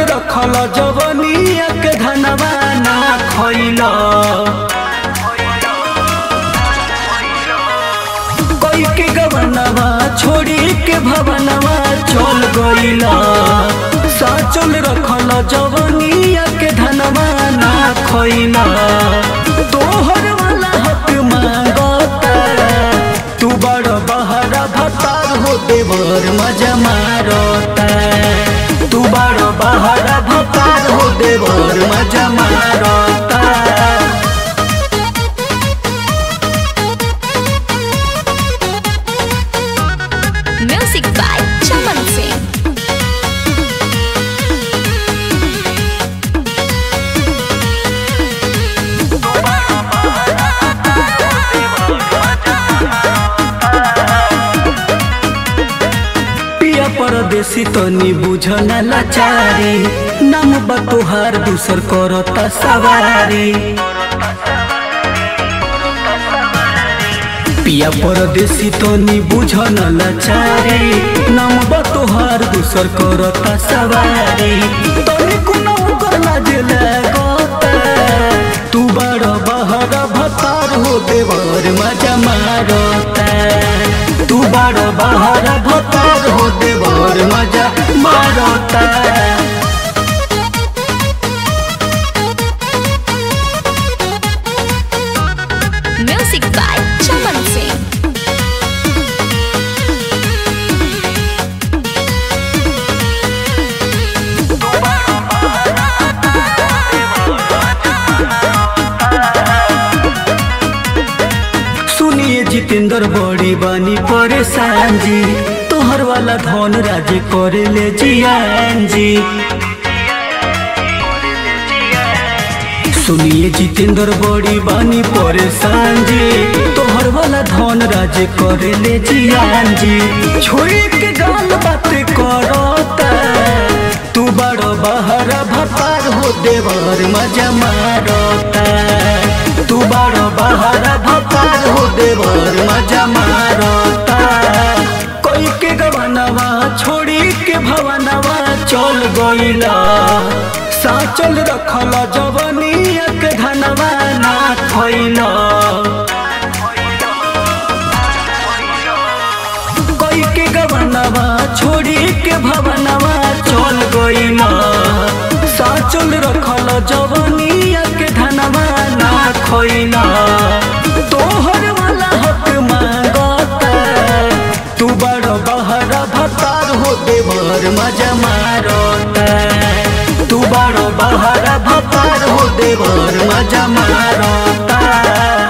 रखल जवनिया के धनवा ना खइल कोई के गवनवा छोड़ी के भवनवा चल गइल साचल रखल जवनिया के धनवा ना खइल तोहर वाला हक मांगता तू बड़ बहरा भतार हो देवर मजा मारता तू बड़ बहरा भतार हो देवर मजा मारता Music by Chaman Singh. पिया परदेसी तनी बुझन लाचारी नाम बतोहार दूसर करता सवारी पिया परदेसी तनी बुझन लाचारी नाम बतोहार दूसर करता सवारी तनी कुनो कर लाजे लगता तू बड़ बहर भतार हो देवर मजा मारता तू बड़ बहर भतार हो देवर मजा मारता Music by Chaman Singh. सुनिए जितेंद्र बड़ी बानी परेशान जी तोहर वाला धन राज करे ले जियान जी सुनिए जितेंद्र बड़ी बानी परेशान जी तोहर वाला धन राज करे ले जियान जी छोड़ी के गाल बात करता तू बड़ बहर भतार हो देवर मजा मारता तू बड़ बहर भतार हो देवर मजा मारता कोई के गवनवा छोड़ी के भवनवा चल गइला साचल रखल जवनिया के धनवा ना खइला कोई के गवनवा छोड़ी के भवनवा चल गइला साचल रखल जवनिया के धनवा ना खइला तोहर वाला हक मांगता तू बड़ बहरा भतार हो देवर मजा मारता तू बड़ बहरा भतार हो देवर मजा मारता